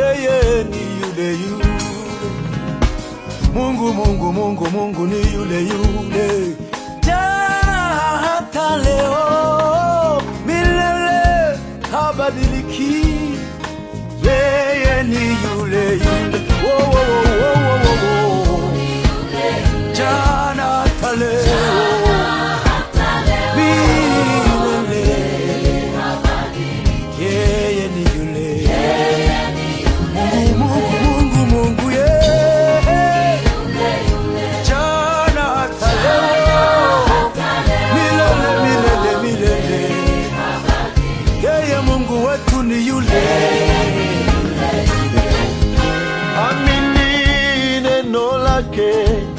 yeye ni yule yule. Mungu, Mungu, Mungu, Mungu ni yule yule, jana hata leo, milele habadiliki. Yeye ni yule yule, wo, wo, wo, wo, wo, wo, wo. jana hata leo, milele. Yeye ni yule Mungu, Mungu, Mungu, Mungu, yeye jana hata leo, milele, milele, milele. Yeye Mungu wetu ni yule. Amini neno lake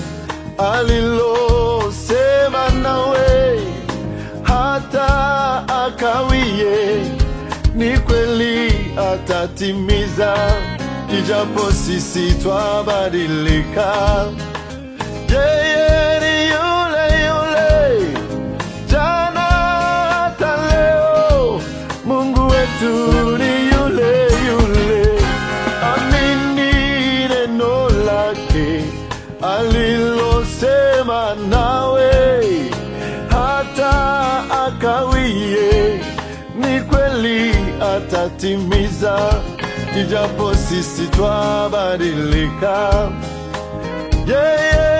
alilosema nawe, hata akawie, ni kweli atatimiza, ijapo sisi twabadilika. Yeye ni yule yule jana hata leo, Mungu wetu ni yule yule. Amini neno lake alilosema nawe, hata akawie, ni kweli atatimiza, ijapo sisi twabadilika. Yeye